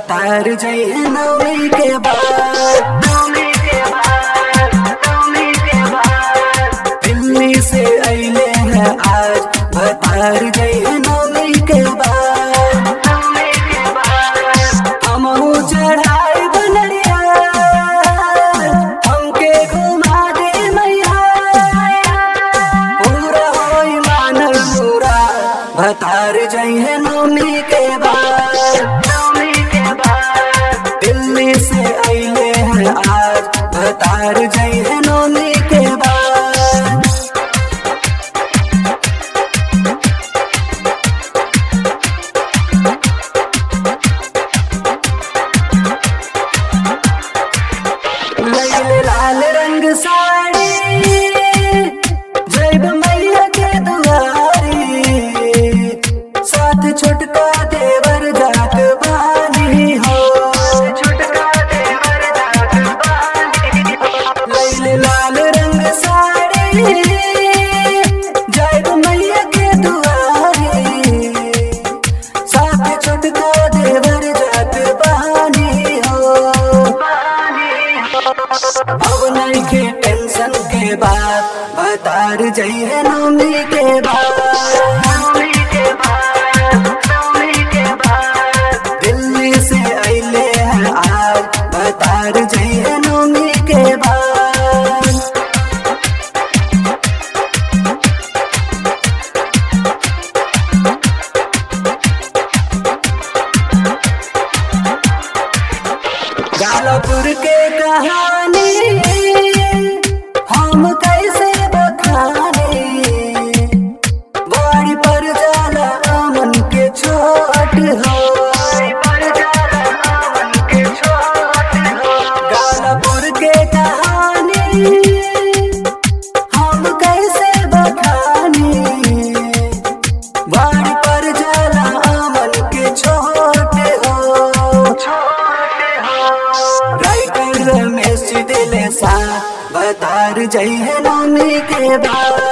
भतार जई नवमी के बाद दिल्ली से अइले हैं आज भतार जई नवमी के बाद हमहू चढ़ाई बनरिया हमके घुमा दे मैया पूरा होई मानल पूरा भतार जइहे नवमी के बाद दिल्ली से अइले हैं आज भतार जइहे नवमी के बाद लैले लाल रंग साड़ी जैब मैया के दुआरी साथ छोटका देवर जात बानी हो लैले लाल रंग साड़ी जैब मैया के दुआरी साथ छोटका देवर जात बानी हो अब नहीं के टेंशन के बाद भतार जइहे नवमी के बाद दिल्ली से अइले हैं आज भतार जइहे नवमी के बाद गालापुर के कहानी हम कैसे बखाने बाड़ी पर जाला अमन के छोट हो गालापुर के कहानी हम कैसे बखाने बाड़ी पर जाला अमन के छोट हो राइटर रमेश दिले सा बतार जइहे नवमी के बाद